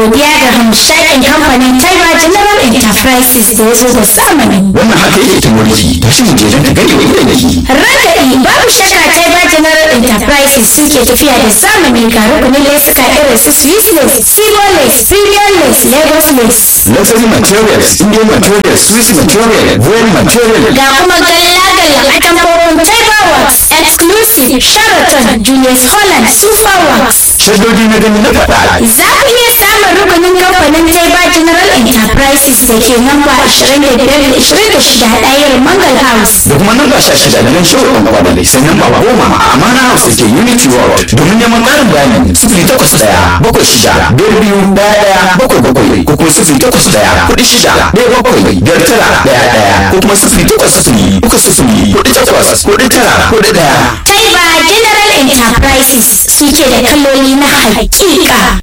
godiya ga hamshakin kamfanin Taiba General Enterprises da ya zo da zamani. wannan haka yake ta mulki ta shi mu je don ta gani wa idan yake Ragaɗi babu shakka Taiba General Enterprises suke tafiya da zamani ga rukunin lesuka irin su Swiss lace, Sigo lace, Premium lace, Lagos lace. luxury materials indian materials swiss material royal material Ga kuma galla-galla a tambarin Taiba Works, Exclusive, Sheraton, Julius Holland, Super Works. shaddodi na gani na faɗa Za ku iya samun rukunin kamfanin Taiba General Enterprises da ke namba 25-26 ɗayar Mangal House. da kuma nan ba sha shida da nan shauƙin gaba da sai nan ba goma a amana house da ke unity world domin neman ƙarin bayani sifili takwas ɗaya bakwai shida biyar biyu ɗaya ɗaya bakwai bakwai ko kuma sifili takwas ɗaya kuɗi shida ɗaya bakwai biyar tara ɗaya ɗaya ko kuma sifili takwas sifili uku sifili kuɗi takwas kuɗi tara kuɗi ɗaya. Taiba General Enterprises suke da kaloli na hakika.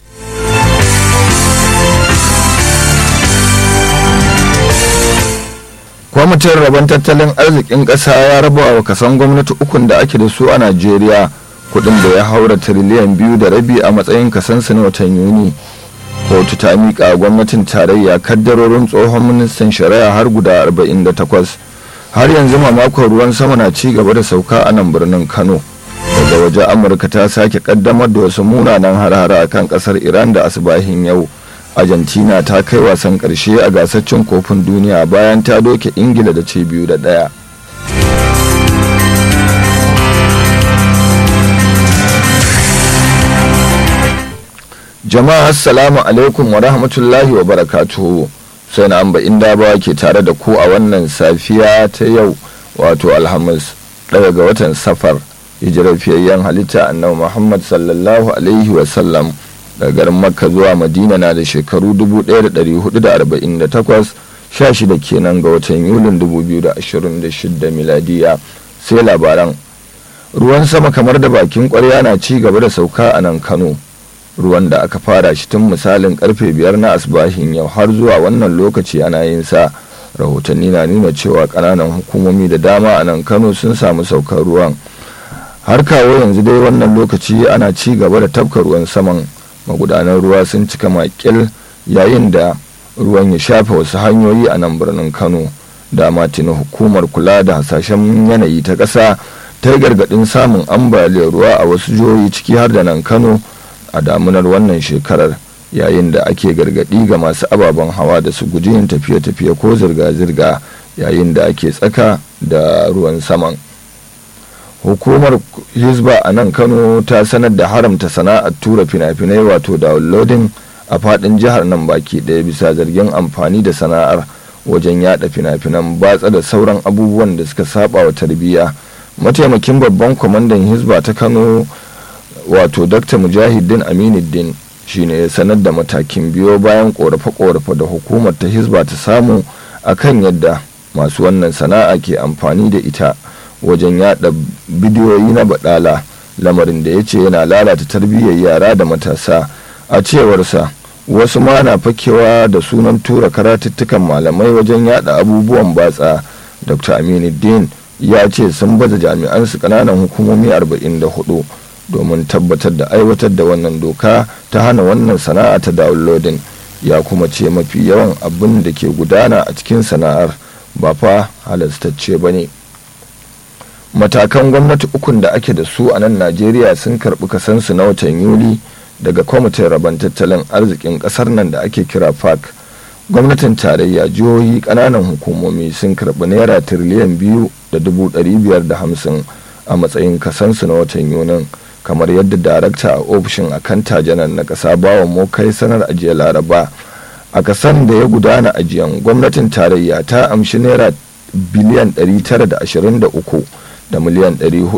kwamitin rabon tattalin arzikin ƙasa ya raba wa kasan gwamnati ukun da ake da su a najeriya kudin da ya haura tiriliyan biyu da rabi a matsayin kasansu na watan yuni kotu ta miƙa gwamnatin tarayya kaddarorin tsohon ministan shari'a har guda 48 har yanzu mamakon ruwan sama na ci gaba da sauka a nan birnin kano daga waje amurka ta sake kaddamar da wasu munanan har-hara a kan kasar iran da asibahin yau argentina ta kai wasan karshe a gasar cin kofin duniya bayan ta doke ingila da ce biyu da daya jama'a assalamu alaikum wa rahmatullahi wa barakatuhu sai na amba inda ba ke tare da ku a wannan safiya ta yau wato alhamis daga ga watan safar hijirar fiyayyen halitta annabi muhammad sallallahu alaihi wasallam daga garin makka zuwa madina na da shekaru 1448 16 kenan ga watan yulin 2026 miladiya sai labaran ruwan sama kamar da bakin kwarya na ci gaba da sauka a nan kano ruwan da aka fara shi tun misalin karfe biyar na asbahin yau har zuwa wannan lokaci ana yin sa rahotanni na nuna cewa kananan hukumomi da dama a nan kano sun samu saukar ruwan har kawo yanzu dai wannan lokaci ana ci gaba da tafka ruwan saman magudanan ruwa sun cika makil yayin da ruwan ya shafe wasu hanyoyi a nan birnin kano dama tuni hukumar kula da hasashen yanayi ta ƙasa ta yi gargaɗin samun ambaliyar ruwa a wasu jihohi ciki har da nan kano a damunar wannan shekarar yayin da ake gargaɗi ga masu ababen hawa da su guji yin tafiye-tafiye ko zirga-zirga yayin da ake tsaka da ruwan saman hukumar hizba a nan kano ta sanar da haramta sana'ar tura fina-finai wato downloading a fadin jihar nan baki ɗaya bisa zargin amfani da sana'ar wajen yada fina-finan batsa da sauran abubuwan da suka saba wa tarbiyya mataimakin babban kwamandan hizba ta kano wato dr mujahidin aminuddin shine ya sanar da matakin biyo bayan korafe-korafe da hukumar ta hizba ta samu akan yadda masu wannan sana'a ke amfani da ita wajen yada bidiyoyi na badala lamarin da ya ce yana lalata tarbiyyar yara da matasa a cewarsa wasu ma na fakewa da sunan tura karatuttukan malamai wajen yada abubuwan batsa dr aminuddin ya ce sun baza jami'an su kananan hukumomi 44 domin tabbatar da aiwatar da wannan doka ta hana wannan sana'a ta downloading ya kuma ce mafi yawan abin da ke gudana a cikin sana'ar ba fa halastacce ba ne matakan gwamnati ukun da ake da su a nan najeriya sun karbi kasansu na watan yuli daga kwamitin rabon tattalin arzikin kasar nan da ake kira fac gwamnatin tarayya jihohi kananan hukumomi sun karbi naira tiriliyan biyu da dubu ɗari biyar da hamsin a matsayin kasansu na watan yunin kamar yadda darakta a ofishin akanta janar na ƙasa bawa mokai sanar ajiya laraba a kasan da ya gudana ajiyan gwamnatin tarayya ta amshi naira biliyan 923 da miliyan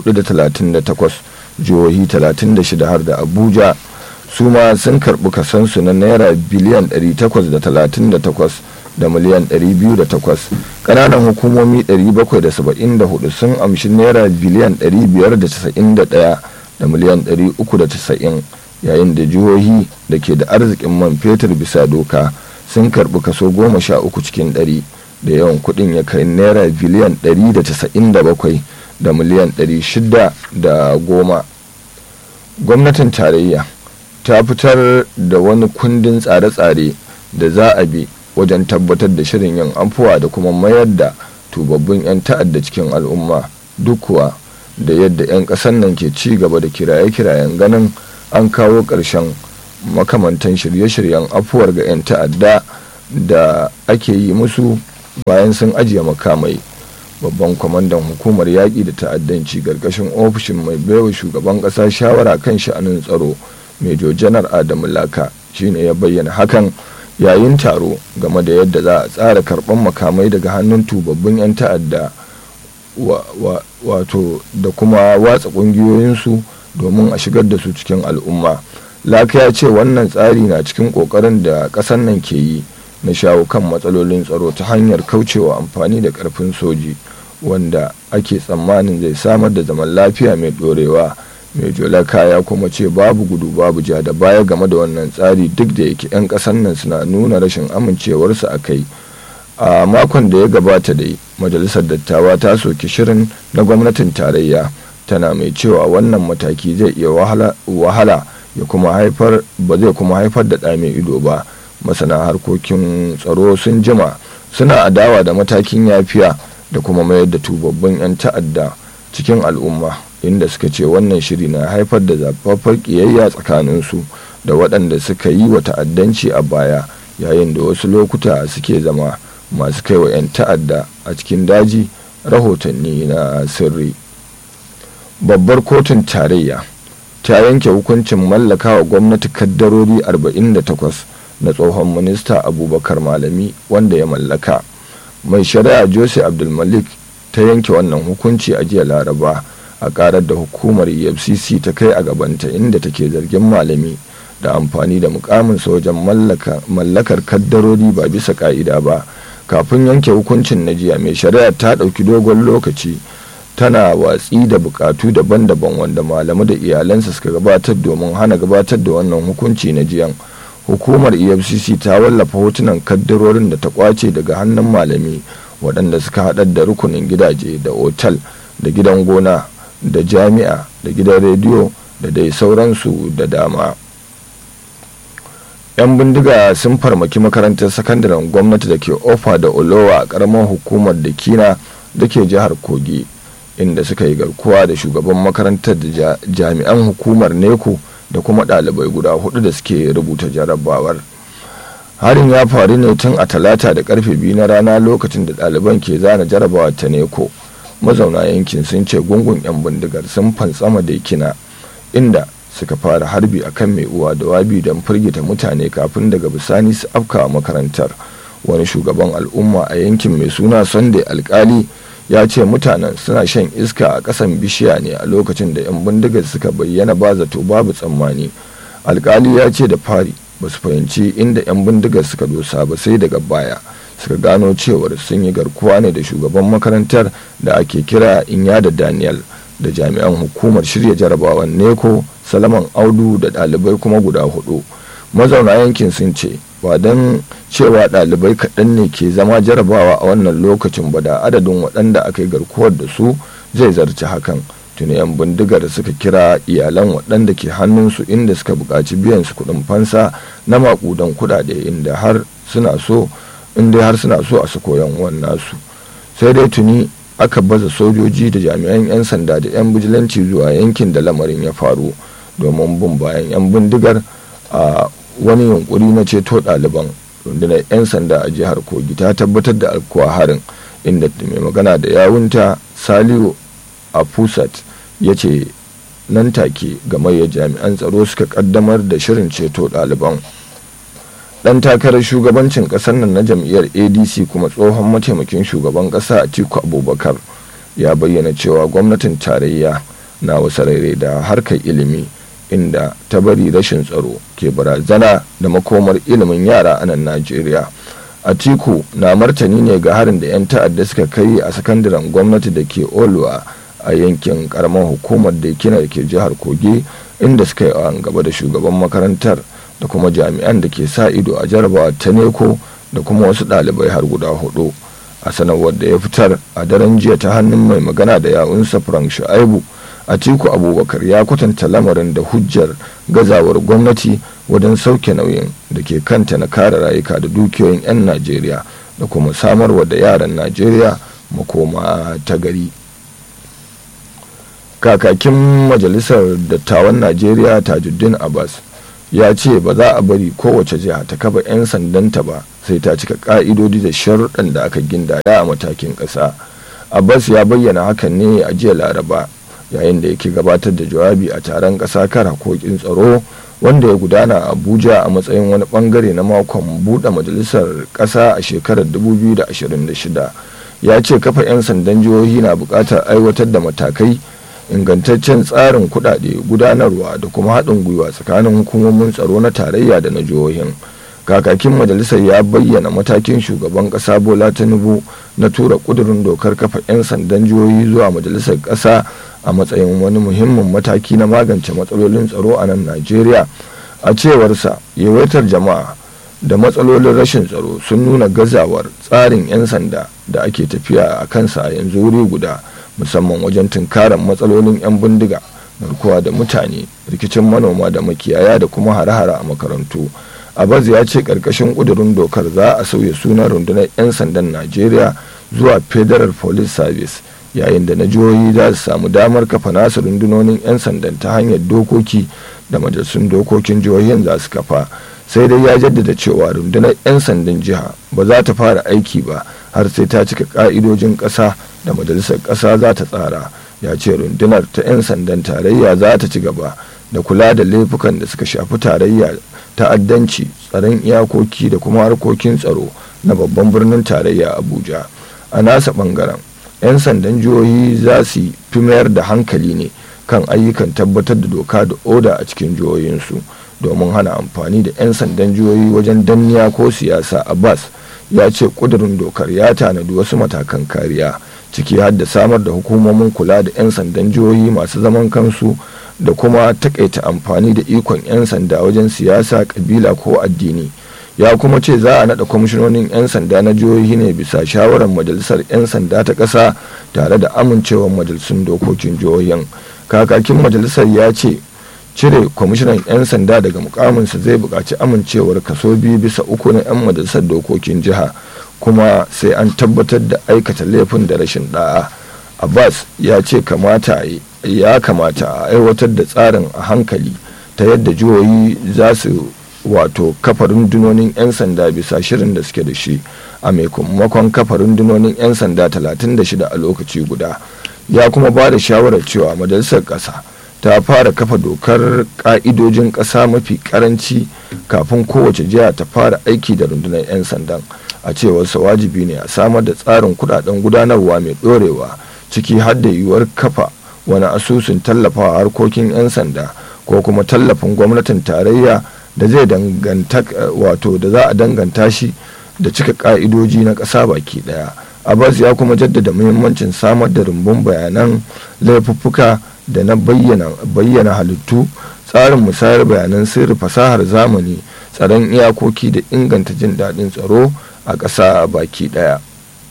438 jihohi 36 har da abuja su ma sun karbi kasansu na naira biliyan 838 da miliyan 208 ƙananan hukumomi 774 sun amshi naira biliyan 591 da miliyan 390 yayin da jihohi da ke da arzikin man fetur bisa doka sun karbi kaso 13 cikin 100 da yawan kudin ya kai naira biliyan 197 da miliyan 610 gwamnatin tarayya ta fitar da wani kundin tsare-tsare da za a bi wajen tabbatar da shirin yin afuwa da kuma mayar da tubabbin 'yan ta'adda cikin al'umma duk kuwa da yadda 'yan ƙasar nan ke ci gaba da kiraye-kirayen ganin an kawo ƙarshen makamantan shirye-shiryen afuwar ga 'yan ta'adda da ake yi musu bayan sun ajiye makamai babban kwamandan hukumar yaƙi da ta'addanci ƙarƙashin ofishin mai baiwa shugaban ƙasa shawara kan sha'anin tsaro mejo janar adamu laka shine ya bayyana hakan yayin taro game da yadda za a tsara karɓar makamai daga hannun tubabbin 'yan ta'adda wato da kuma watsa ƙungiyoyinsu domin a shigar da su cikin al'umma laka ya ce wannan tsari na cikin ƙoƙarin da ƙasar nan ke yi na shawo kan matsalolin tsaro ta hanyar kaucewa amfani da ƙarfin soji wanda ake tsammanin zai samar da zaman lafiya mai ɗorewa mai jolaka ya kuma ce babu gudu babu ja da baya game da wannan tsari duk da yake 'yan ƙasar nan suna nuna rashin amincewarsu a kai a makon da ya gabata dai majalisar dattawa ta soki shirin na gwamnatin tarayya tana mai cewa wannan mataki zai iya wahala ya kuma haifar ba zai kuma haifar da ɗa mai ido ba masana harkokin tsaro sun jima suna adawa da matakin yafiya da kuma mayar da tubabbin 'yan ta'adda cikin al'umma inda suka ce wannan shiri na haifar da zafaffar ƙiyayya tsakaninsu da waɗanda suka yi wa ta'addanci a baya yayin da wasu lokuta suke zama masu kai wa 'yan ta'adda a cikin daji rahotanni na sirri babbar kotun tarayya ta yanke hukuncin mallaka wa gwamnati kaddarori 48 na tsohon minista abubakar malami wanda ya mallaka mai shari'a jose abdulmalik ta yanke wannan hukunci a jiya laraba a karar da hukumar efcc ta kai a gabanta inda take zargin malami da amfani da mukamin wajen mallakar kaddarori ba bisa ka'ida ba kafin yanke hukuncin na jiya mai shari'a ta ɗauki dogon lokaci tana watsi da bukatu daban-daban wanda malamu da iyalansa suka gabatar domin hana gabatar da wannan hukunci na jiyan hukumar efcc ta wallafa hotunan kaddarorin da ta kwace daga hannun malami waɗanda suka haɗar da rukunin gidaje da otal da gidan gona da jami'a da gidan rediyo da dai sauransu da dama 'yan bindiga sun farmaki makarantar sakandaren gwamnati da ke ofa da olowa a ƙaramar hukumar da kina da ke jihar kogi inda suka yi garkuwa da shugaban makarantar da jami'an hukumar neko da kuma ɗalibai guda hudu da suke rubuta jarabawar harin ya faru ne tun a talata da karfe biyu na rana lokacin da ɗaliban ke zana jarabawa ta neko mazauna yankin sun ce gungun 'yan bindigar sun fantsama da kina inda suka fara harbi akan mai uwa da wabi don firgita mutane kafin daga bisani su afka makarantar wani shugaban al'umma a yankin mai suna sunday alkali ya ce mutanen suna shan iska a ƙasan bishiya ne a lokacin da 'yan bindigar suka bayyana ba zato babu tsammani alkali ya ce da fari ba su fahimci inda 'yan bindigar suka dosa ba sai daga baya suka gano cewar sun yi garkuwa ne da shugaban makarantar da ake kira inya da daniel da jami'an hukumar shirya jarabawan neko salaman audu da ɗalibai kuma guda hudu mazauna yankin sun ce ba don cewa ɗalibai kaɗan ne ke zama jarabawa a wannan lokacin ba da adadin waɗanda aka yi garkuwar da su zai zarci hakan tuni 'yan bindigar suka kira iyalan waɗanda ke hannunsu inda suka buƙaci biyan su kuɗin fansa na maƙudan kuɗaɗe inda har suna so inda har suna so a su koyan nasu sai dai tuni aka baza sojoji da jami'an 'yan sanda da 'yan bijilanci zuwa yankin da lamarin ya faru domin bin bayan 'yan bindigar a wani yunkuri na ceto ɗaliban rundunar 'yan sanda a jihar kogi ta tabbatar da alkuwa harin inda mai magana da yawunta saliu a pusat ya ce nan take gamayyar jami'an tsaro suka kaddamar da shirin ceto ɗaliban dan takarar shugabancin kasar nan na jam'iyyar adc kuma tsohon mataimakin shugaban kasa atiku abubakar ya bayyana cewa gwamnatin tarayya na wasu rairai da harkar ilimi inda ta bari rashin tsaro ke barazana da makomar ilimin yara a nan najeriya atiku na martani ne ga harin da 'yan ta'adda suka kai a sakandaren gwamnati da ke oluwa a yankin karamar hukumar da kina da ke jihar kogi inda suka yi gaba da shugaban makarantar da kuma jami'an da ke sa ido a jarabawa ta neko da kuma wasu ɗalibai har guda hudu a sanarwar da ya fitar a daren jiya ta hannun mai magana da yawunsa frank shu'aibu atiku abubakar ya kwatanta lamarin da hujjar gazawar gwamnati wajen sauke nauyin da ke kanta na kare rayuka da dukiyoyin 'yan najeriya da kuma samarwa da yaran najeriya makoma ta gari kakakin majalisar dattawan najeriya tajuddin abbas ya ce ba za a bari kowace jiha ta kafa 'yan sandanta ba sai ta cika ka'idodi da sharuɗan da aka gindaya a matakin ƙasa abbas ya bayyana hakan ne a jiya laraba yayin da yake gabatar da jawabi a taron ƙasa kan hakokin tsaro wanda ya gudana a abuja a matsayin wani bangare na makon buɗe majalisar ƙasa a shekarar 2026 ya ce kafa 'yan sandan jihohi na buƙatar aiwatar da matakai ingantaccen tsarin kuɗaɗe gudanarwa da kuma haɗin gwiwa tsakanin hukumomin tsaro na tarayya da na jihohin kakakin majalisar ya bayyana matakin shugaban ƙasa bola tinubu na tura ƙudurin dokar kafa 'yan sandan jihohi zuwa majalisar ƙasa a matsayin wani muhimmin mataki na magance matsalolin tsaro a nan najeriya a cewarsa yawaitar jama'a da matsalolin rashin tsaro sun nuna gazawar tsarin 'yan sanda da ake tafiya a kansa a yanzu wuri guda musamman wajen tunkarar matsalolin 'yan bindiga garkuwa da mutane rikicin manoma da makiyaya da kuma hare-hare a makarantu abaz ya ce karkashin kudurin dokar za a sauya sunan rundunar 'yan sandan najeriya zuwa federal police service yayin da na jihohi za su samu damar kafa nasu rundunonin 'yan sandan ta hanyar dokoki da majalisun dokokin jihohin za su kafa sai dai ya jaddada cewa rundunar 'yan sandan jiha ba za ta fara aiki ba har sai ta cika ka'idojin ƙasa da majalisar ƙasa za ta tsara ya ce rundunar ta 'yan sandan tarayya za ta ci gaba da kula da laifukan da suka shafi tarayya ta'addanci tsaron iyakoki da kuma harkokin tsaro na babban birnin tarayya abuja a nasa bangaren 'yan sandan jihohi za su fi mayar da hankali ne kan ayyukan tabbatar da doka da oda a cikin jihohinsu domin hana amfani da 'yan sandan jihohi wajen danniya ko siyasa abbas ya ce kudurin dokar ya tanadi wasu matakan kariya ciki har da samar da hukumomin kula da 'yan sandan jihohi masu zaman kansu da kuma takaita amfani da ikon 'yan sanda wajen siyasa kabila ko addini ya kuma ce za a naɗa kwamishinonin 'yan sanda na jihohi ne bisa shawarar majalisar 'yan sanda ta ƙasa tare da amincewar majalisun dokokin jihohin kakakin majalisar ya ce cire kwamishinan 'yan sanda daga mukaminsa zai buƙaci amincewar kaso biyu bisa uku na 'yan majalisar dokokin jiha kuma sai an tabbatar da aikata laifin da rashin da'a abbas ya ce kamata ya kamata a aiwatar da tsarin a hankali ta yadda jihohi za su wato kafa rundunonin 'yan sanda bisa shirin da suke da shi a maimakon kafa rundunonin 'yan sanda 36 a lokaci guda ya kuma ba da shawarar cewa majalisar ƙasa ta fara kafa dokar ƙa'idojin ƙasa mafi ƙaranci kafin kowace jiha ta fara aiki da rundunar 'yan sandan a cewarsa wajibi ne a samar da tsarin kudaden gudanarwa mai ɗorewa ciki har da yiwuwar kafa wani asusun tallafawa harkokin 'yan sanda ko kuma tallafin gwamnatin tarayya da zai danganta wato da za a danganta shi da cika ka'idoji na ƙasa baki ɗaya abbas ya kuma jaddada muhimmancin samar da rumbun bayanan laifuffuka da na bayyana halittu tsarin musayar bayanan sirri fasahar zamani tsaron iyakoki da inganta jin daɗin tsaro a ƙasa baki ɗaya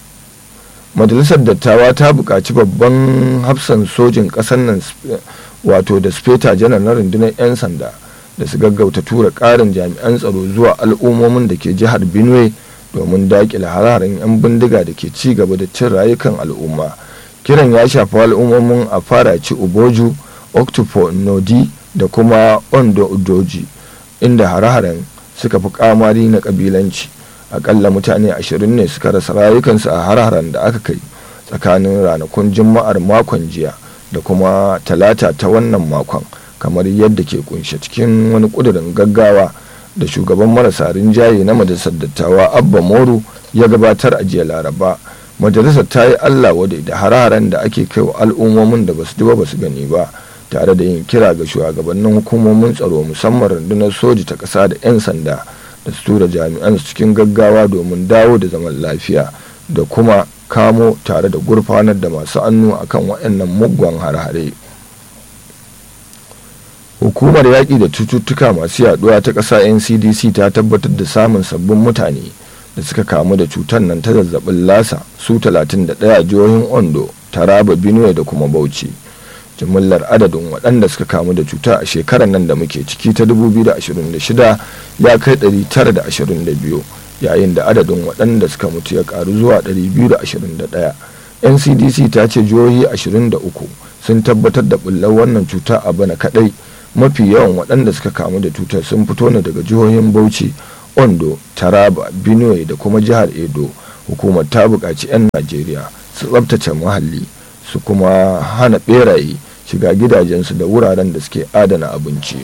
majalisar dattawa ta buƙaci babban hafsan sojin ƙasar nan wato da speta janar na rundunar 'yan sanda da su gaggauta tura ƙarin jami'an tsaro zuwa al'ummomin da ke jihar benue domin daƙile hararen 'yan bindiga da ke ci gaba da cin rayukan al'umma kiran ya shafi al'ummomin a faraci uboju octopo nodi da kuma ondo udoji inda hare-haren suka fi kamari na kabilanci akalla mutane ashirin ne suka rasa rayukansu a har-haren da aka kai tsakanin ranakun juma'ar makon jiya da kuma talata ta wannan makon kamar yadda ke kunshe cikin wani kudurin gaggawa da shugaban marasa rinjaye na majalisar dattawa abba moru ya gabatar a jiya laraba majalisar ta yi allah wadai da har-haren da ake kai wa al'ummomin da basu ji ba basu gani ba tare da yin kira ga shugabannin hukumomin tsaro musamman rundunar soji ta ƙasa da 'yan sanda da su tura jami'an su cikin gaggawa domin dawo da zaman lafiya da kuma kamo tare da gurfanar da masu annu akan waɗannan muggan har-hare hukumar yaƙi da cututtuka masu yaduwa ta ƙasa ncdc ta tabbatar da samun sabbin mutane da suka kamu da cutar nan ta zazzabin lasa su 31 jihohin ondo taraba benue da kuma bauchi jimillar adadin waɗanda suka kamu da cuta a shekarar nan da muke ciki ta 2026 ya kai 922 yayin da adadin waɗanda suka mutu ya ƙaru zuwa 221 ncdc ta ce jihohi 23 sun tabbatar da bullar wannan cuta a bana kadai mafi yawan waɗanda suka kamu da cutar sun fito ne daga jihohin bauchi ondo taraba benue da kuma jihar edo hukumar ta buƙaci 'yan najeriya su tsabtace muhalli su kuma hana ɓeraye shiga gidajensu da wuraren da suke adana abinci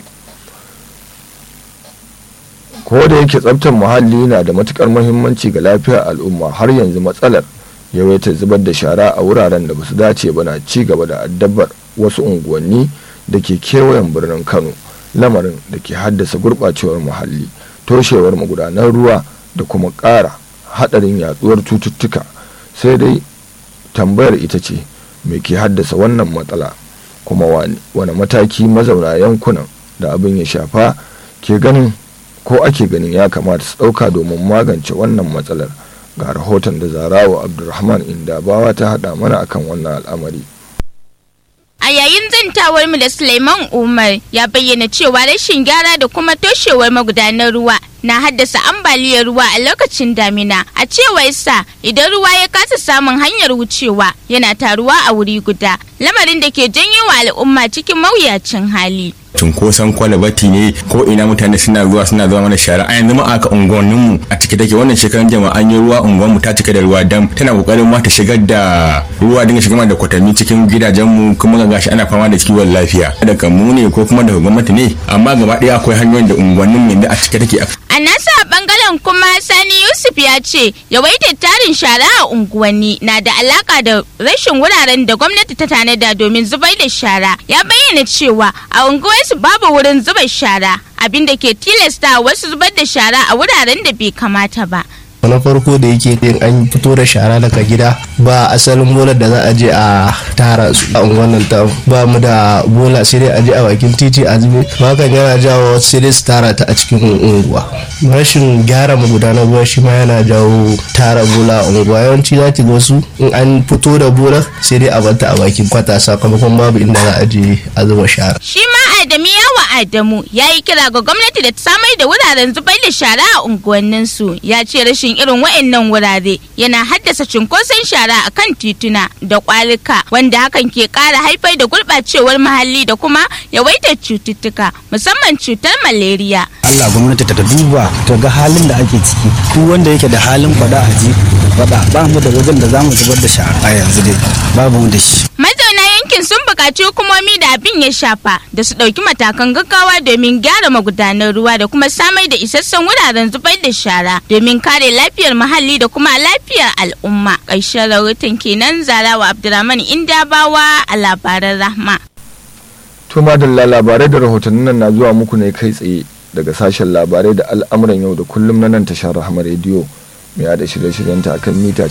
ko da yake tsabtar muhalli na da matukar muhimmanci ga lafiyar al'umma har yanzu matsalar yawaita zubar da shara a wuraren da basu dace ba na ci gaba da addabar wasu unguwanni da ke kewayen birnin kano lamarin da ke haddasa gurɓacewar muhalli toshewar magudanan ruwa da kuma ƙara haɗarin yaduwar cututtuka sai dai tambayar ita ce me ke haddasa wannan matsala kuma wani mataki mazauna yankunan da abin ya shafa ke ganin ko ake ganin ya kamata su ɗauka domin magance wannan matsalar ga rahoton da zarawa abdulrahman indabawa ta haɗa mana akan wannan al'amari A yayin zantawar mu da Suleiman Umar ya bayyana cewa rashin gyara da kuma toshewar magudanar ruwa na haddasa ambaliyar ruwa a lokacin damina. A cewar sa idan ruwa ya kasa samun hanyar wucewa yana taruwa a wuri guda, lamarin da ke janyo wa al'umma cikin mawuyacin hali. cunkoson kwalabati ne ko ina mutane suna zuwa suna zuwa mana shara a yanzu ma aka unguwannin mu a cike take wannan shekaran jama'a an yi ruwa unguwan mu ta cike da ruwa dam tana kokarin ma ta shigar da ruwa dinga shigar da kwatanni cikin gidajen mu kuma ga gashi ana fama da kiwon lafiya daga mu ne ko kuma daga gwamnati ne amma gaba ɗaya akwai hanyoyin da unguwannin mu yanzu a cike take A nasa bangaren kuma Sani Yusuf ya ce yawaitar tarin shara a unguwanni na da alaka da rashin wuraren da gwamnati ta tanada domin zubar da shara. Ya bayyana cewa a unguwarsu babu wurin zuba shara abin da ke tilasta wasu zubar da shara a wuraren da bai kamata ba. na farko da yake yin an fito da shara daga gida ba asalin bolar da za a je a tara su a unguwannin ta ba mu da bola sai dai a je a bakin titi a zube hakan yana jawo sai dai su tara ta a cikin unguwa rashin gyara magudanar ruwa shi ma yana jawo tara bola a unguwa yawanci za ki ga wasu in an fito da bolar sai dai a bata a bakin kwata sakamakon babu inda za a je a zuba shara Shi ma Adamu yawa Adamu ya yi kira ga gwamnati da ta samar da wuraren zubar da shara a unguwanninsu ya ce rashin irin wa'annan wurare yana haddasa cunkoson shara a kan tituna da kwalika wanda hakan ke kara haifar da gurɓacewar muhalli da kuma yawaitar cututtuka musamman cutar malaria. Allah gwamnati ta duba ta ga halin da ake ciki duk wanda yake da halin fada a ji fada ba mu da wajen da zamu zubar da shara a yanzu dai babu mu da shi Mazauna yankin sun buƙaci hukumomi da abin ya shafa da su ɗauki matakan gaggawa domin gyara magudanar ruwa da kuma samar da isassun wuraren zubar da shara domin kare lafiyar muhalli da kuma lafiyar al'umma. Ƙarshen rahoton kenan Zarawa Abdulrahman Indabawa a labaran Rahma. to madalla labarai da rahotannin nan na zuwa muku ne kai tsaye daga sashen labarai da al'amuran yau da kullum na nan tashar rahama rediyo mai yada shirye-shiryenta a kan mita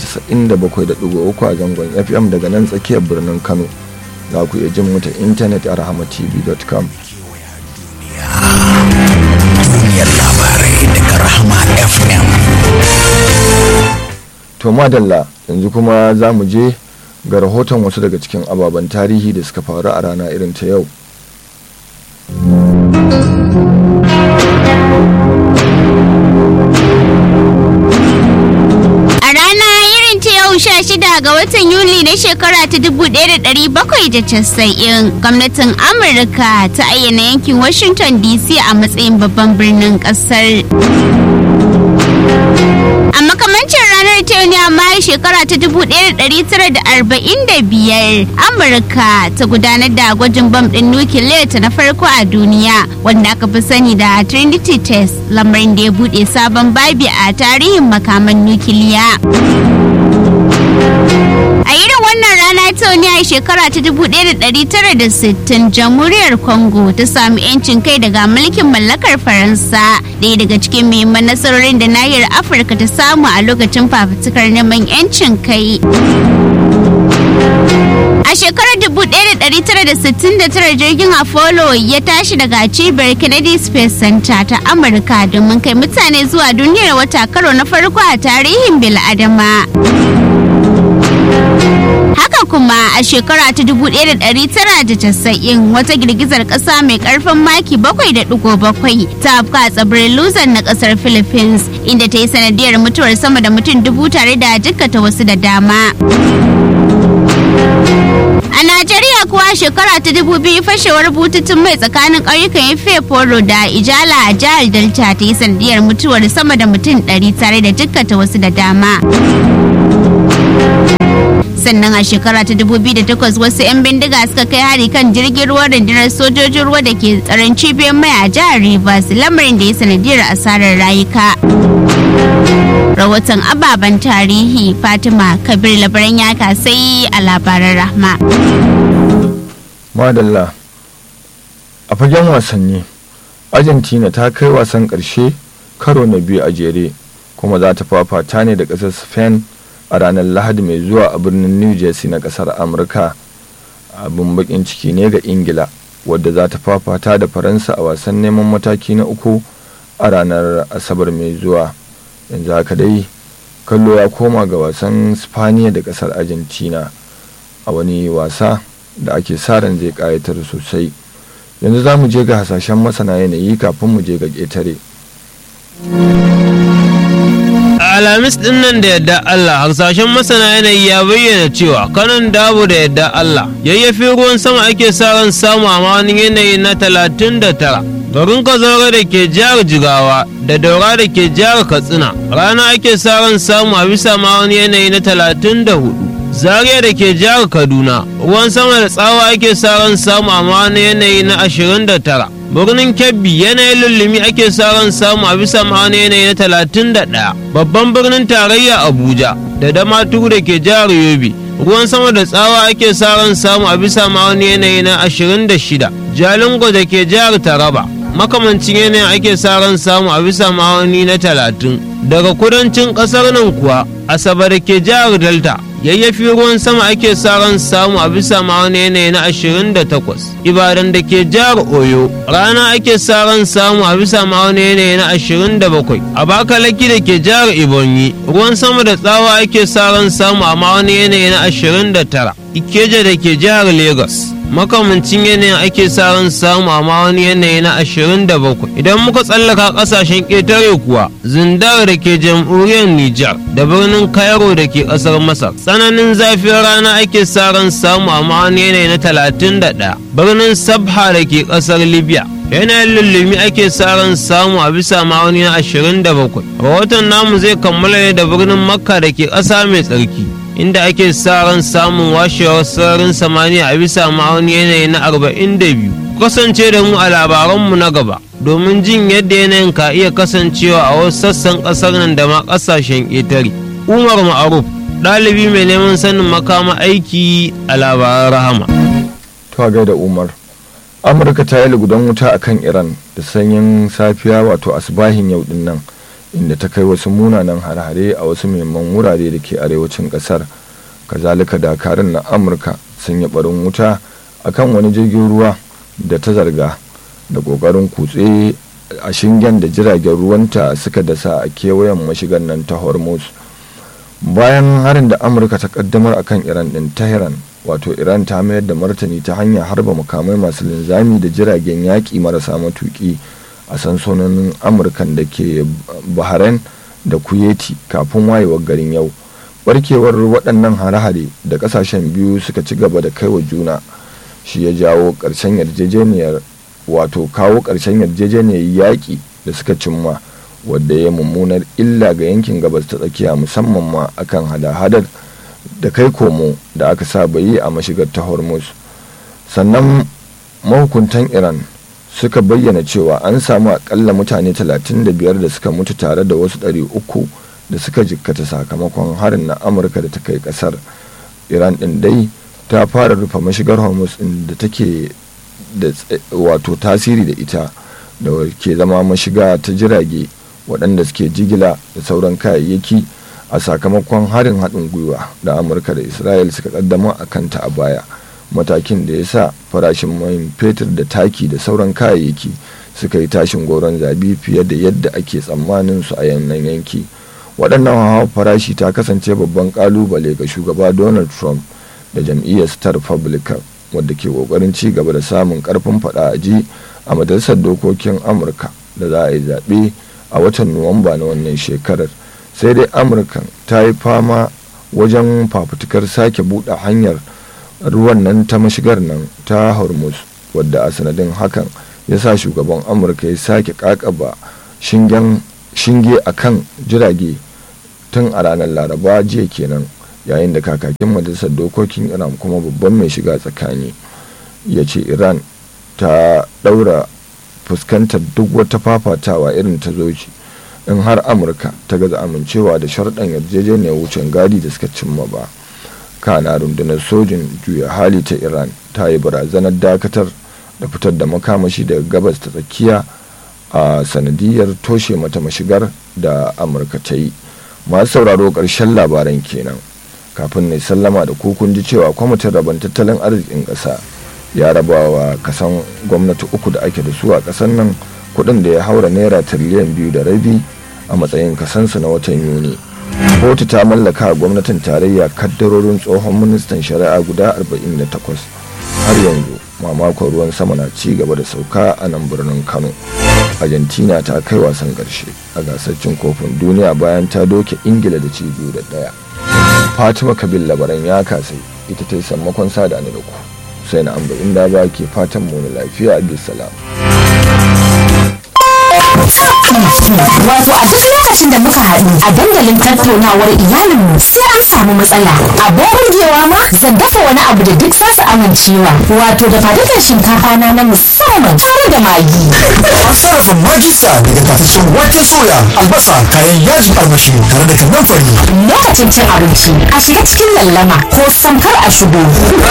97.3 a zangon fm daga nan tsakiyar birnin kano za ku iya jin mu ta intanet a rahamatv.com duniyar labarai daga rahama fm to madalla yanzu kuma za mu je ga rahoton wasu daga cikin ababen tarihi da suka faru a rana irin ta yau A rana irin ta yau sha shida ga watan Yuli na shekara ta dubu ɗaya da ɗari bakwai da casa'in gwamnatin Amurka ta ayyana yankin Washington DC a matsayin babban birnin ƙasar. A makamancin ranar ta yau ne amma shekara ta dubu ɗaya da ɗari tara da arba'in da biyar Amurka ta gudanar da gwajin bam ɗin nukiliya ta na farko a duniya wanda aka fi sani da Trinity Test lamarin da ya buɗe sabon babi a tarihin makaman nukiliya. A irin wannan rana ta wani a shekara ta 1960 jamhuriyar Congo ta sami 'yancin kai daga mulkin mallakar Faransa ɗaya daga cikin muhimman nasarorin da nahiyar Afirka ta samu a lokacin fafutukar neman 'yancin kai. A shekarar 1969 jirgin Apollo ya tashi daga cibiyar Kennedy Space Center ta Amurka domin kai mutane zuwa duniyar wata karo na farko a tarihin bil'adama. haka kuma a shekara ta 1990 wata girgizar kasa mai karfin maki 7.7 ta afka a tsibirin luzon na kasar philippines inda ta yi sanadiyar mutuwar sama da mutum dubu tare da jikkata wasu da dama A Najeriya kuwa shekara ta dubu biyu fashewar bututun mai tsakanin ƙauyukan Ife Foro da Ijala a jihar Delta ta yi sanadiyar mutuwar sama da mutum ɗari tare da jikkata wasu da dama. sannan a shekara ta 2008 wasu 'yan bindiga suka kai hari kan jirgin ruwan rundunar sojojin ruwa da ke tsaron cibiyar mai a jihar rivers lamarin da ya sanadiyar asarar rayuka rahoton ababen tarihi fatima kabir labaran ya kasai a labaran rahma madalla a fagen wasanni argentina ta kai wasan ƙarshe karo na biyu a jere kuma za ta fafata ne da ƙasar spain a ranar lahadi mai zuwa a birnin new jersey na ƙasar amurka abin bakin ciki ne ga ingila wadda za ta fafata da faransa a wasan neman mataki na uku a ranar asabar mai zuwa yanzu haka dai kallo ya koma ga wasan spaniya da ƙasar argentina a wani wasa da ake sa ran zai ƙayatar sosai yanzu za mu je ga hasashen masana yanayi kafin mu je ga ƙetare alhamis din nan da yadda Allah harsashen masana yanayi ya bayyana cewa kanan dabo da yadda Allah yayyafi ruwan sama ake sa ran samu a wani yanayi na talatin da tara garin kazaure da ke jihar jigawa da daura da ke jihar katsina rana ake sa ran samu a bisa ma wani yanayi na talatin da hudu zaria da ke jihar kaduna ruwan sama da tsawa ake sa ran samu a wani yanayi na ashirin da tara birnin kebbi yanayin lullumi ake sa ran samu a bisa ma'ana yanayi na talatin da ɗaya babban birnin tarayya abuja da damaturu da ke jihar yobe ruwan sama da tsawa ake sa ran samu a bisa ma'ana yanayi na ashirin da shida jalingo da ke jihar taraba makamancin yanayin ake sa ran samu a bisa ma'auni na talatin daga kudancin ƙasar nan kuwa asabar da ke jihar delta yayyafi ruwan sama ake sa ran samu a bisa ma'auni yanayi na 28 ibadan da ke jihar oyo rana ake sa ran samu a bisa ma'auni yanayi na 27 abakalaki da ke jihar ibonyi ruwan sama da tsawa ake sa ran samu a ma'auni yanayi na 29 ikeja da ke jihar lagos makamancin yanayin ake sa ran samu a wani yanayi na 27 idan muka tsallaka kasashen ƙetare kuwa zindar da ke jamhuriyar nijar da birnin cairo da ke ƙasar masar tsananin zafin rana ake sa ran samu a wani yanayi na 31 birnin sabha da ke ƙasar libya yanayin lullumi ake sa ran samu a bisa ma'auni na 27 rahoton namu zai kammala ne da birnin makka da ke ƙasa mai tsarki inda ake sa ran samun washewar sararin samaniya a bisa ma'auni yanayi na 42 kasance da mu a labaranmu na gaba domin jin yadda yanayin ka iya kasancewa a wasu sassan ƙasar nan da ma ƙasashen ƙetare umar ma'aruf ɗalibi mai neman sanin makama aiki a labaran rahama to da umar amurka ta yi lugudan wuta a kan iran da sanyin safiya wato asibahin yau din nan inda ta kai wasu munanan hare-hare a wasu muhimman wurare da ke arewacin kasar kazalika dakarun na amurka sun yi barin wuta a kan wani jirgin ruwa da ta zarga da kokarin kutse a shingen da jiragen ruwanta suka dasa a kewayen mashigan nan ta hormuz bayan harin da amurka ta kaddamar akan iran din tehran wato iran ta mayar da martani ta hanyar harba makamai masu linzami da jiragen yaƙi marasa matuƙi a sansanonin amurkan da ke bahrain da kuwaiti kafin wayewar garin yau barkewar waɗannan hare-hare da ƙasashen biyu suka ci gaba da kaiwa juna shi ya jawo ƙarshen yarjejeniyar wato kawo ƙarshen yarjejeniyar yaƙi da suka cimma wadda ya mummunar illa ga yankin gabas ta tsakiya musamman ma akan hada-hadar da kai komo da aka saba yi a mashigar ta hormuz sannan mahukuntan iran suka bayyana cewa an samu akalla mutane 35 da suka mutu tare da wasu 300 da suka jikkata sakamakon harin na amurka da ta kai kasar iran din dai ta fara rufe mashigar hormuz din da take da wato tasiri da ita da ke zama mashiga ta jirage waɗanda suke jigila da sauran kayayyaki a sakamakon harin haɗin gwiwa da amurka da isra'il suka kaddama a kanta a baya matakin da ya sa farashin man fetur da taki da sauran kayayyaki suka yi tashin goron zabi fiye da yadda ake tsammanin su a yannan yanki waɗannan hawa farashi ta kasance babban kalubale ga shugaba donald trump da jam'iyyar ta republican wadda ke kokarin ci gaba da samun karfin fada a ji a majalisar dokokin amurka da za a yi zaɓe a watan nuwamba na wannan shekarar sai dai amurkan ta yi fama wajen fafutukar sake buɗe hanyar ruwan nan ta mashigar nan ta hormuz wadda a sanadin hakan ya sa shugaban amurka ya sake kakaba shingen shinge a kan jirage tun a ranar laraba jiya kenan yayin da kakakin majalisar dokokin iran kuma babban mai shiga tsakani ya ce iran ta daura fuskantar duk wata fafatawa irin ta zoci in har amurka ta gaza amincewa da sharɗan yarjejeniyar wucin gadi da suka cimma ba kana rundunar sojin juya hali ta iran ta yi barazanar dakatar da fitar da makamashi daga gabas ta tsakiya a sanadiyar toshe mata mashigar da amurka ta yi masu sauraro ƙarshen labaran kenan kafin ne sallama da kun ji cewa kwamitin rabon tattalin arzikin ƙasa ya raba wa kasan gwamnati uku da ake da su a ƙasar nan kuɗin da ya haura naira tiriliyan biyu da rabi a matsayin kasansu na watan yuni kotu ta mallaka gwamnatin tarayya kaddarorin tsohon ministan shari'a guda 48 har yanzu mamakon ruwan sama na ci gaba da sauka a nan birnin kano argentina ta kai wasan karshe a gasar cin kofin duniya bayan ta doke ingila da ci biyu da daya fatima kabil labaran ya kasai ita ta yi sammakon sada ni da ku sai na amba inda ba ke fatan mu lafiya bisalam Wato a duk lokacin da muka haɗu a dandalin tattaunawar iyalinmu sai an samu matsala. Abin burgewa ma zan dafa wani abu da duk zasu amincewa. Wato da fadukan shinkafa na na musamman tare da magi. An sarrafa magisa daga tafashin wake soya, albasa, kayan yajin armashi tare da kanan fari. Lokacin cin abinci a shiga cikin lallama ko samkar a shigo.